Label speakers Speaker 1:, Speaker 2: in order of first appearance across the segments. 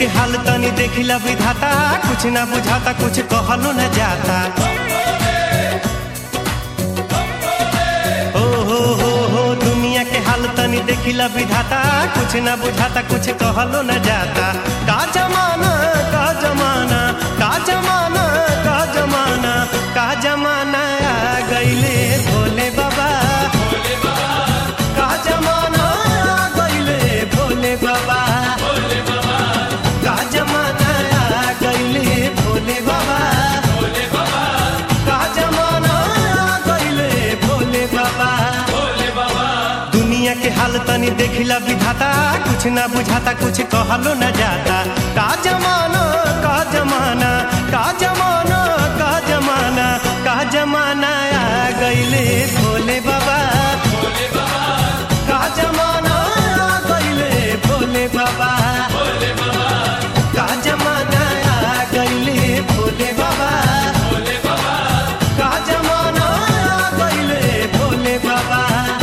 Speaker 1: के हाल तनी देखिला विधाता कुछ ना बुझाता कुछ कहलो न जाता ओ हो हो हो दुनिया के हाल तनी देखिला विधाता कुछ ना बुझाता कुछ कहलो न जाता का जमाना का जमाना का जमाना का जमाना का जमाना आ गईले भोले बाबा का जमाना आ गईले भोले बाबा का जमाना आ गईले भोले बाबा का जमाना आ गईले भोले बाबा दुनिया के हाल तनी देखिला विधाता कुछ ना बुझाता कुछ कहलो न जाता का जमाना का जमाना का जमाना का जमाना का जमाना आ गईले भोले बाबा का जमाना आ गईले भोले बाबा का जमाना आ गईले भोले बाबा का जमाना आ गईले भोले बाबा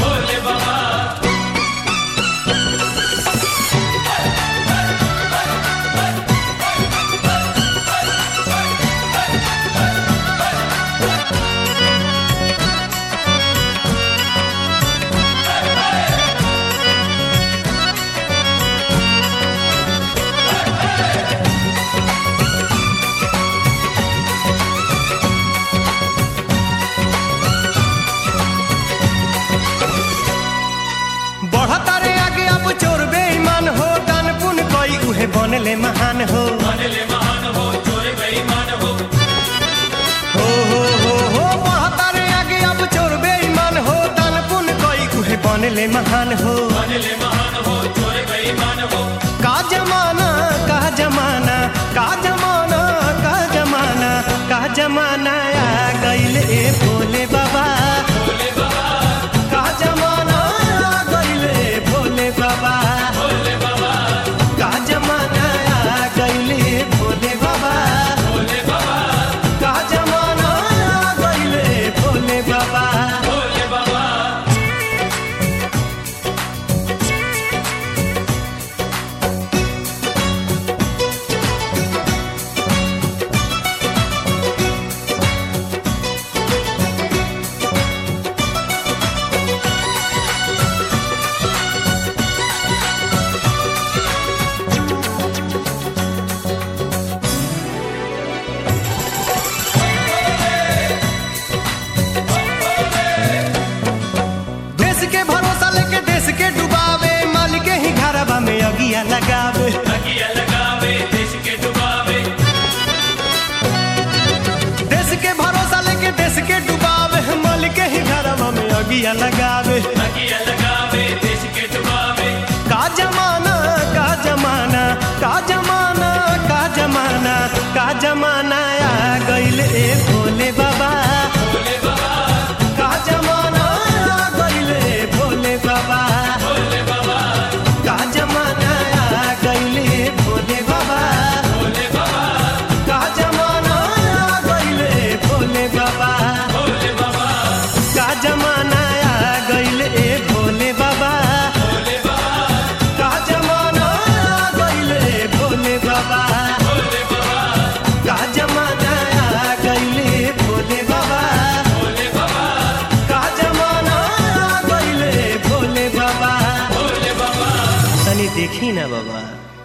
Speaker 1: बढ़ता रे आगे अब चोर बेईमान हो दान पुन कोई उहे बनले महान हो हो हो हो हो बढ़ता रे आगे अब चोर बेईमान हो दान पुन कोई उहे बनले महान हो का जमाना का जमाना का जमाना का जमाना का जमाना आ गईले भोले बाबा का जमाना आ गईले भोले बाबा का जमाना आ गईले भोले बाबा का जमाना आ गईले भोले बाबा देश के भरोसा लेके देश के डुबावे माल के ही घरवा में अगिया लगावे देश के भरोसा लेके देश के डुबावे माल के ही घरवा में अगिया लगावे का जमाना का जमाना का जमाना का जमाना का जमाना आ गईले भोले बाबा का जमाना आ गईले भोले बाबा का जमाना आ गईले भोले बाबा का जमाना आ गईले भोले बाबा का जमाना आ गईले भोले बाबा का जमाना आ गईले भोले बाबा का जमाना आ गईले भोले बाबा का जमाना आ गईले भोले बाबा तनी देखी ना बाबा